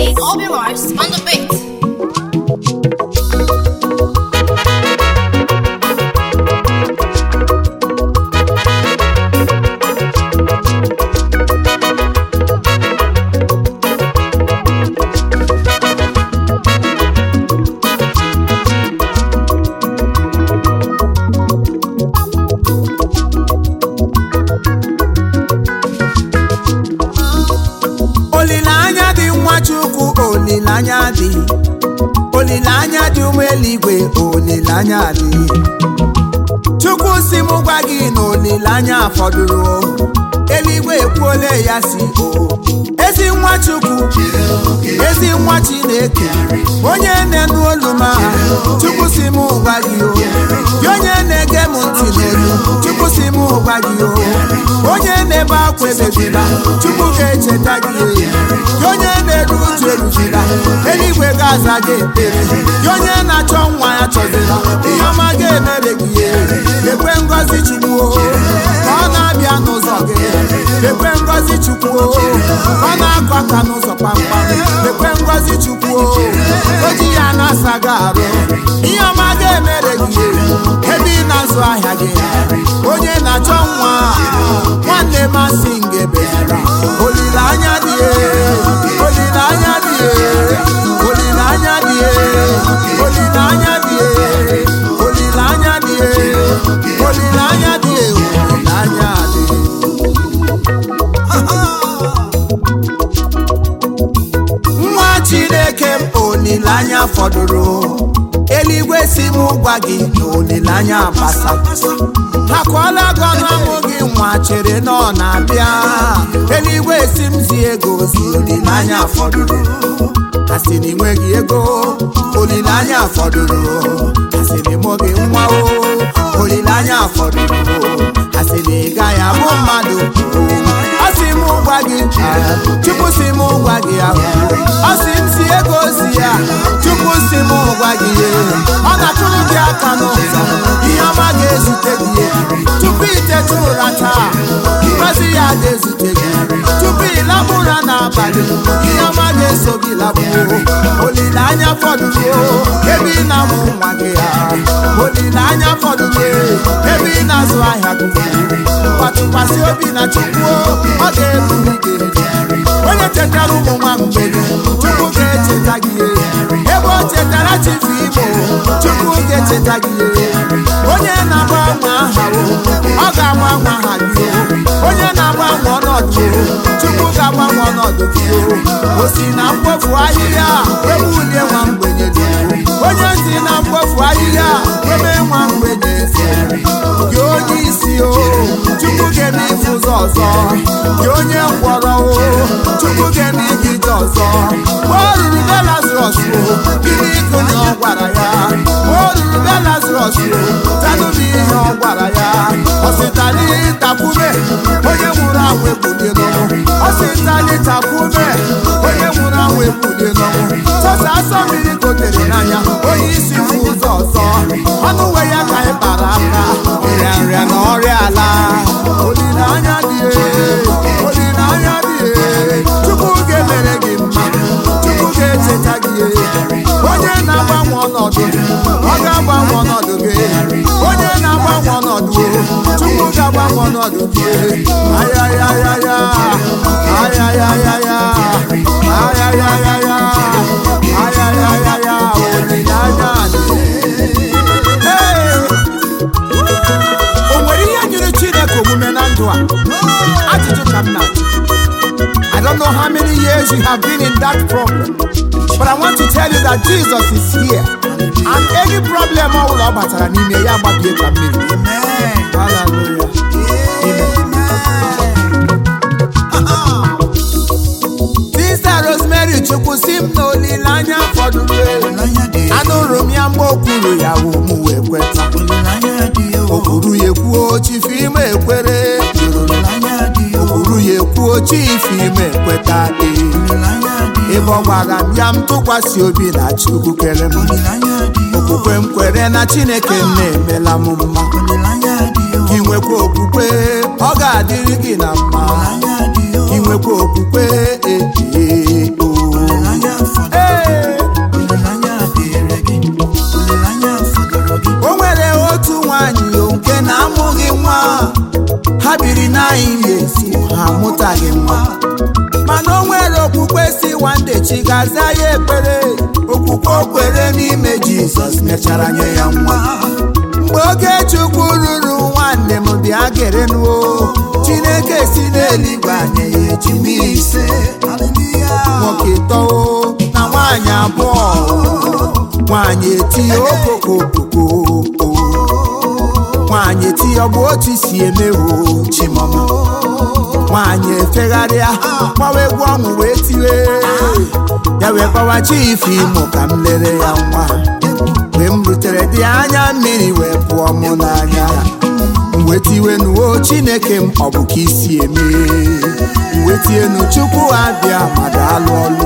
It's Obi Mars on the beat. olileanya dị nwachukwu olileanya dị olileanya dị ụmụ eluigwe olileanya dị chukwu si m gwa gị na olileanya fọdụrụ eluigwe ekwuole ya si o ezi nwa chukwu ezi nwa chineke onye na-enu olu m aha chukwu si m gwa gị o gị onye na-ege m ntị n'olu chukwu si m gwa gị o onye na-ebe akwa ebebila chukwu ga-echeta gị gị onye na-eru uju eruzila eluigwe ga-aza gị ekpere gị onye na-achọ nwa ya chọzila ihe ọma ga-emere gị ekwe ngọzi chukwu o, ka ọ na-abịa n'ụzọ gị ekwe ngọzi chukwu o, ka ọ na-akụ aka n'ụzọ kpamkpam ekwe ngọzi chukwu o, o ji ya na-asa gị arụ ihe ọma ga-emere gị ebe ị na-azụ ahịa gị onye na-achọ nwa nwanne masị ngebezira olileanya dị olileanya dị olileanya dị olileanya dị olileanya dị olileanya dị olileanya dị nwa chineke m olileanya fọdụrụ eluigwe si m gwa gị na olileanya agbasa akọọla gị ọnụ amụ gị nwa chere na ọ na-abịa eluigwe si m zi ego si olileanya fọdụrụ asị na ịnweghị ego olileanya fọdụrụ asị na ịmụ gị nwa o olileanya fọdụrụ asị na ị gaghị abụ mmadụ asị m gwa gị chukwu si m gwa gị ahụ asị m si ego si ya chukwu si m gwa gị ọ na-atụrụ gị aka n'ụzọ ihe ọma ga-ezute gị tupu iteta ụra taa ngozi ya ga-ezute gị tupu ịlaba ụra n'abalị ihe ọma ga-eso gị labuo olileanya fọdụrụ ebe ị na-amụ nwa gị ha olileanya fọdụrụ ebe ị na-azụ ahịa gị gbatụkwasị obi na chukwu ọ ga-ebuli gị onye chetara ụmụ nwa mgbede chukwu ga-echeta gị ebe o chetara chifu igbo chukwu ga-echeta gị onye na-agbanwe aha ọ ga-agbanwe aha gị onye na-agbanwe ọnọdụ chukwu ga-agbanwe ọnọdụ gị o si na mkpofu ahịhịa ewulie nwa mgbenye gị onye si na mkpofu ahịhịa ebe nwa mgbenye gị onye isi o chukwu ga-eme ife ụzọ ọzọ gị onye ngwọrọ o chukwu ga-eme ije ije ọzọ mgbe o ruru be lazarọs o gịnị ịgụ na ọ gwara ya mgbe o ruru be lazarọs o tanụbụ ihe ọ gwara ya ọsịtali takwume onye nwụrụ anwụ ebulie n'ọnwụ ọsịtali takwume onye nwụrụ anwụ ebulie n'ọnwụ sọsọ asọ mmiri gotere n'anya onye isi fụ ụzọ ọzọ ọnụ uwe ya ka anyị kpara aka nrịa nrịa na ọrịa ala olileanya dị olileanya dị chukwu ga-emere gị mma chukwu ga-echeta gị onye na-agbanwe ọnọdụ ọ ga-agbanwe ọnọdụ gị onye na-agbanwe ọnọdụ chukwu ga-agbanwe ọnọdụ gị ayayayaya ayayayaya ayayayaya ayayayaya olileanya dị Hey! o nwere ihe nyere chineke omume na ndụ a ajụjụ ka m na I don't know how many years you have been in that problem but I want to tell you that Jesus is here and any problem ọ bụla ọ batara n'ime ya gbabie ka mmiri Hallelujah. Sister Rosemary chukwu si m na olileanya fọdụrụ anụrụ m ya mgbe o kwuru ya wụ m wee kweta o kwuru ya ekwuo chifu ime ekwere o kwuru ya ekwuo chifu ime ekweta ee ebe ọ gwara m ya m tụkwasị obi na chukwu kere m okwukwe m kwere na chineke m na-emela m mma gị nwekwa okwukwe ọ ga-adịrị gị na mma gị nwekwa okwukwe ee ee, oo. chi ga-aza ya ekpere okwukwe o kwere n'ime jizọs mechara nye ya nwa mgbe oge chukwu ruru nwanne m bịa gerenuo chineke si n'eluigwe anya ya ejimi ise nwoke tọo na nwaanyị abụọ nwaanyị etinye okokokoko nwaanyị etinye ọ bụ otu si eme o chimọma nwaanyị efegharịa gbawa egwu ọṅụ wee tiwe ya wee gbawa chifu imo ka m lere ya nwa mgbe m rutere dị anya mmiri wee pụọ mụ n'anya wee tiwenuo chineke m ọ bụ ka isi eme wee tienu chukwu abịa mmadụ alụ ọlụ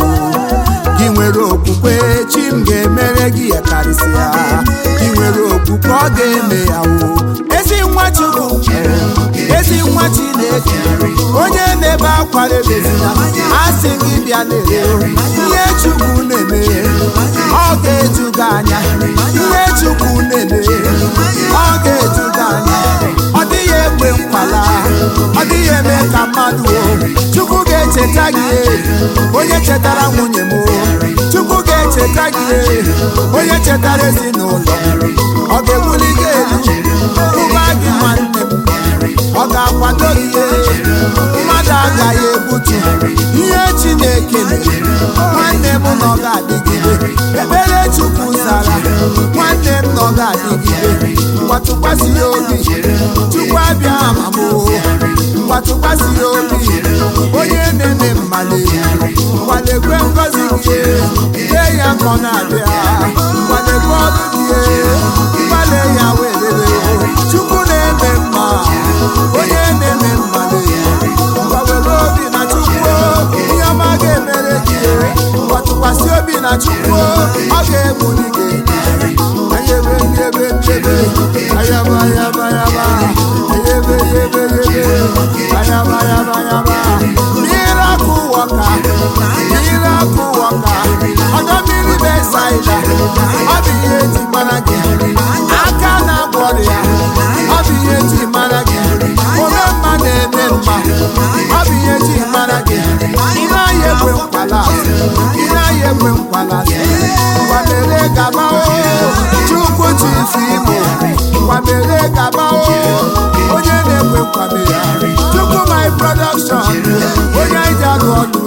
gị nwere okwukwe chi m ga-emere gị ya karịsịa gị nwere okwukwe ọ ga-eme ya wo ezi nwa chukwu ezi nwa chineke onye na-ebe akwa rebezina a sị gị bịa lere ihe chukwu na-eme ọ ga-eju gị anya ihe chukwu na-eme ọ ga-eju gị anya ọ dịghị egbe nkwala ọ dịghị eme ka mmadụ o chukwu ga-echeta gị onye chetara nwunye m chukwu ga-echeta gị onye chetara ezinụlọ ọ ga-ebuli gị elu ụba gị nwanne m ọ ga-akwado gị mmadụ agaghị egbutu ihe chineke mere nwanne m na ọ ga-adịgide ebere chukwu zara nwanne m na ọ ga-adịgide mgbatụkwasị ya obi chukwu abịa amamo mgbatụkwasị ya obi onye na-eme mmale gbalekwe ngozi gị dee ya ka ọ na-abịa gbalekwe ọrụ gị mgbale ya welele chukwu na-eme mma onye na-eme mmale gbawere obi na chukwu ihe ọma ga-emere gị gbatụkwasị obi na chukwu ọ ga-ebuli gị ayebe yebe yebe ayaba ayaba ayaba yebe yebe yebe ayaba ayaba ayaba miracle worker miracle worker ọdọ mmiri besaida ọ bụ ihe eji mara gị aka na-agwọ ọrịa ọ bụ ihe eji mara gị ome mma na-eme mma ọ bụ ihe eji mara gị ị naghị ekwe nkwala ị naghị ekwe nkwala kwamere gaba o chukwu chifu imo kwamere gaba o onye na-ekwe nkwame ya chukwu my production onye anyị ji alụ ọlụ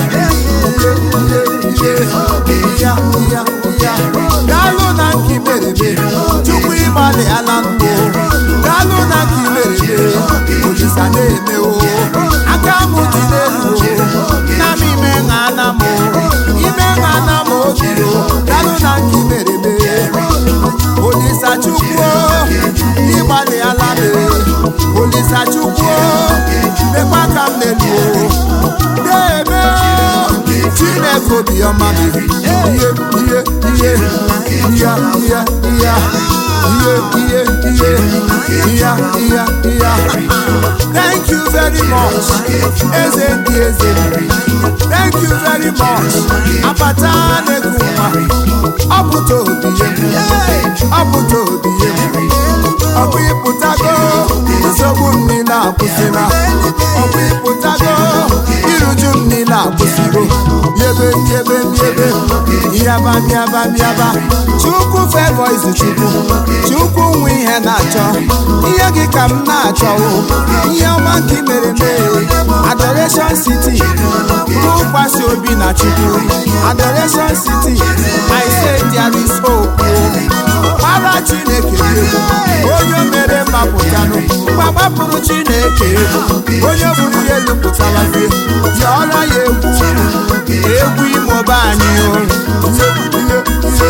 daalụ na nke mereme chukwu ịgbalị ala mbụ daalụ na nke mereme olisa na-eme o aka m dị n'elu na m ime ṅa na m ime ṅa na m obi daalụ na nke mereme olisa chukwu ịgbalị ala me olisa chukwu mekwa ka m n'elu na-eme chineke obiọma m ihe ihe ihe ihe ihe ihe ihe ihe ihe ihe ihe ihe thank you very much eze ndị eze thank you very much apata na-eku nwa ọpụta obiye ọpụta obiye ọkụ ịpụtago nsogbu m niile akwụsịla ọkụ ịpụtago iruju m niile akwụsịgo yebe yebe yebe yaba yaba yaba chukwu fevọ izu chukwu chukwu nwe ihe na-achọ ihe gị ka m na-achọ ihe ọma nke mere mee adoration city tụkwasị obi na chukwu adoration city i say there is hope gbara chineke egwu onye mere mapụtanụ mgbapụrụ chineke egwu onye bụrụ ihe lụpụtara fie yọọrọ ya egwu egwu imobe anyị o ihe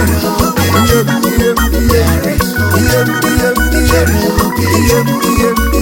ihe ihe ihe ihe ihe ihe ihe ihe ihe